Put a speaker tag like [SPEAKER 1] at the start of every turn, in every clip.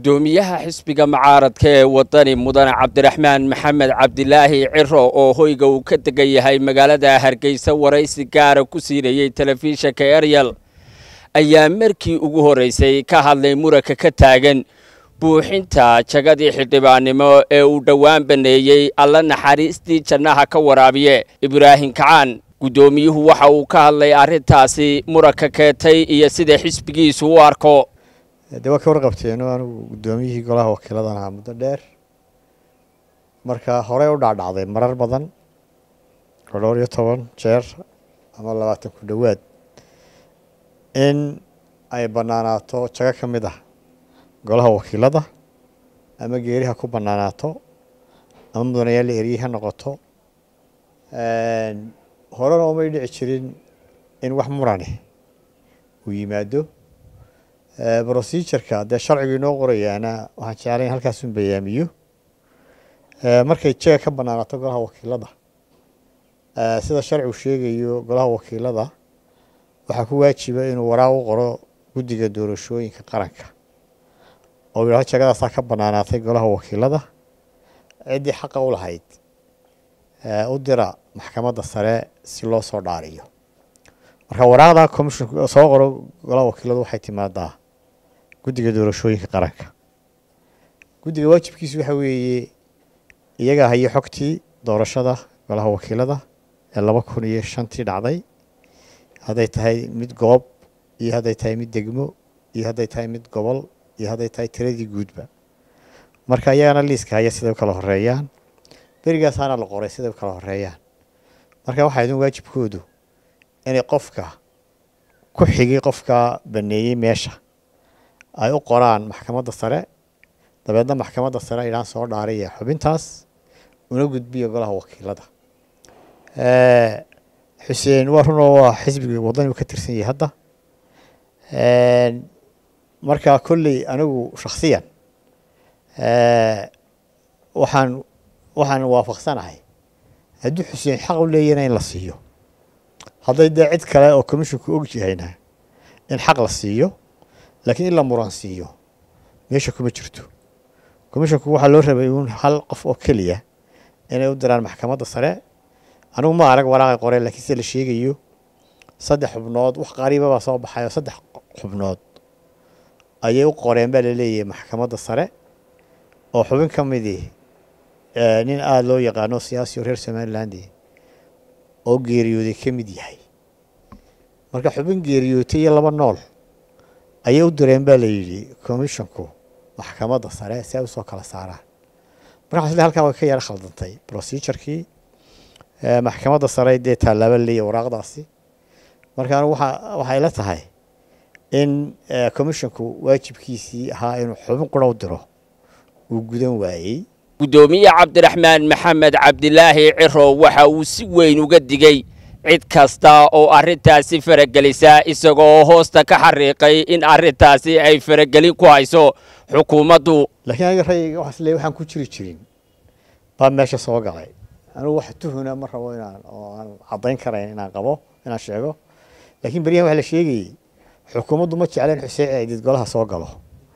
[SPEAKER 1] guddoomiyaha xisbiga mucaaradka ee wadani mudane cabdiraxmaan maxamed cabdilaahi ciro oo hoyga uu ka degan yahay magaalada hargeysa waraysi gaara ku siinayey telefishinka eryal ayaa markii ugu horreysay ka hadlay muranka ka taagan buuxinta jagadii xildhibaannimo ee uu dhowaan baneeyey alla naxariistii jannaha ka waraabiye ibraahim kacaan guddoomiyuhu waxa uu ka hadlay arrintaasi muranka keentay iyo sida xisbigiisu u arko
[SPEAKER 2] dee waa ka warqabteeno anigu guddoomiyihii golaha wakiiladan ahaa muddo dheer marka horey u dhacdhacday marar badan oo dhowr iyo toban jeer ama labaatan ku dhowaad in ay bannaanaato jago ka mid ah golaha wakiilada ama geeriha ku bannaanaato ama mudanayaal la eryey ha noqoto horena umay dhici jirin in wax murani uu yimaado procedureka dee sharcigu inoo qorayaana waxaan jeclayn halkaasun bayaamiyo markay jaga ka bannaanaato golaha wakiilada sida sharcigu sheegayo golaha wakiilada waxaa ku waajiba inuu waraaq u qoro guddiga doorashooyinka qaranka oo yidhahdo jagadaasaa ka bannaanaatay golaha wakiilada ciddii xaqa u lahayd u dira maxkamadda sare si loo soo dhaariyo marka waraaqda commission soo qoro golaha wakiiladu waxay timaadaa guddiga doorashooyinka qaranka guddiga waajibkiisu waxa weeye iyagaa hayo xogtii doorashada golaha wakiilada ee laba kun iyo shantii dhacday hadday tahay mid goob iyo hadday tahay mid degmo iyo hadday tahay mid gobol iyo hadday tahay tiradii guudba marka iyagana liiska haya siday u kala horeeyaan berigaasaana la qoray siday u kala horeeyaan marka waxaa idin waajibkoodu inay qofka ku xigay qofka baneeyey meesha ay u qoraan maxkamadda sare dabeedna maxkamadda sare idhaan soo dhaaraya xubintaas una gudbiya golaha wakiilada xuseen waa runoo waa xisbiga wadani ka tirsan yahay hadda marka kolley anigu shaksiyan waxaan waxaan waafaqsanahay haddii xuseen xaq u leeyana in la siiyo hadday dee cid kale oo commisshinku og yahayna in xaq la siiyo laakiin in la muran siiyo meesha kuma jirto commisshinku waxaa loo rabay uun hal qof oo keliya inay u diraan maxkamadda sare anigu ma arag waraaqay qoreen lakiin sida la sheegayo saddex xubnood wax qariiba baa soo baxay oo saddex xubnood ayay u qoreen baa laleeyahay maxkamadda sare oo xubin ka midii nin aada loo yaqaano siyaasi oo reer somaliland oo geeriyooday ka mid yahay marka xubin geeriyootay iyo laba nool ayay u direen baa la yidhi commisshonku maxkamadda sare si ay usoo kala saaraan marka xasle halkaa way ka yaro khaldantay procedurkii maxkamadda sare dee tallaaba leeya waraaqdaasi marka anigu waxa waxay la tahay in commisshonku waajibkiisii ahaa inuu xubin qura u diro uu gudan waayey
[SPEAKER 1] guddoomiye cabdiraxmaan maxamed cabdilaahi ciro waxa uu si weyn uga digey cid kasta oo arrintaasi faragelisa isagoo hoosta ka xariiqay in arrintaasi ay faragelin ku hayso xukuumaddu
[SPEAKER 2] laakiin aniga rayga waxaas leey waxaan ku jiri jirin baa meesha soo galay anigu wax tuhuna ma rabo inaan oo aan caddayn karayn inaan qabo inaan sheego laakiin beryahan waxa la sheegayey xukuumaddu ma jecleen xuseen ciidid golaha soo galo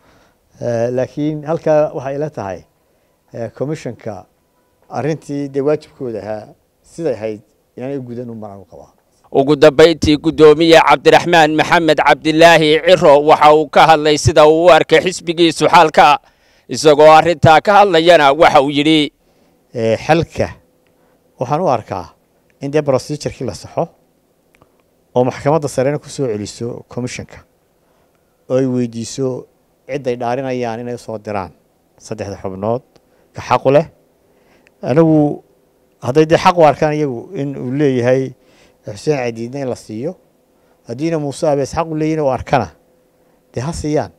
[SPEAKER 2] laakiin halkaa waxay ila tahay commisshonka arrintii dee waajibkooda ahaa siday ahayd inaanay u gudan u maraan u qabaa
[SPEAKER 1] ugu dambayntii guddoomiye cabdiraxmaan maxamed cabdilaahi ciro waxa uu ka hadlay sida uu u arkay xisbigiisu xalka isagoo arrintaa ka hadlayana waxa uu yidhi
[SPEAKER 2] xalka waxaan u arkaa in dee procedurkii la saxo oo maxkamadda sarena ku soo celiso commisshonka oo ay weydiiso cidday dhaarinayaan inay usoo diraan saddexda xubnood ka xaqu leh anigu hadday dee xaq u arkaan iyagu in uu leeyahay xuseen cadiidna in la siiyo haddiina muuse abees xaq u leeyihin u arkana dee ha siiyaan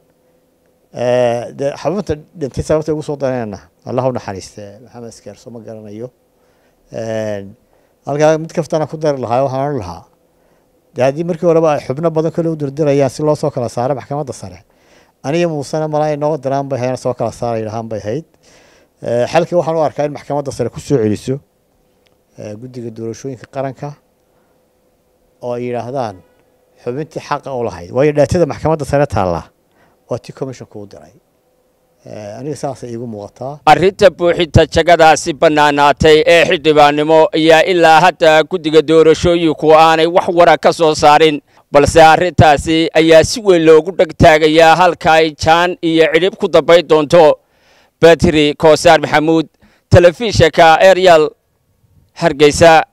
[SPEAKER 2] dee xabinta dhintay sababta ugu soo dareenna allah u naxariiste maxamed iskeerso ma garanayo halkaa mid kaftana ku dari lahaa waxaan odhan lahaa dee haddii markii horeba ay xubno badan kale u dirdirayaan si loo soo kala saaro maxkamadda sare aniga muusena malaa inoo diraan bay hayn soo kala saara yidhahaan bay hayd xalkii waxaan u arkaa in maxkamadda sare ku soo celiso guddiga doorashooyinka qaranka oo ay yidhaahdaan xubintii xaqa u lahayd waayo dhaatada maxkamadda sare taallaa waa tii commisshonku u diray aniga saasay iigu muuqataa
[SPEAKER 1] arrinta buuxinta jagadaasi bannaanaatay ee xildhibaannimo ayaa ilaa hadda guddiga doorashooyinku aanay wax wara ka soo saarin balse arrintaasi ayaa si weyn loogu dhegtaagayaa halka ay jaan iyo cidhib ku dambayn doonto batri koosaar maxamuud telefishinka eryal hargeysa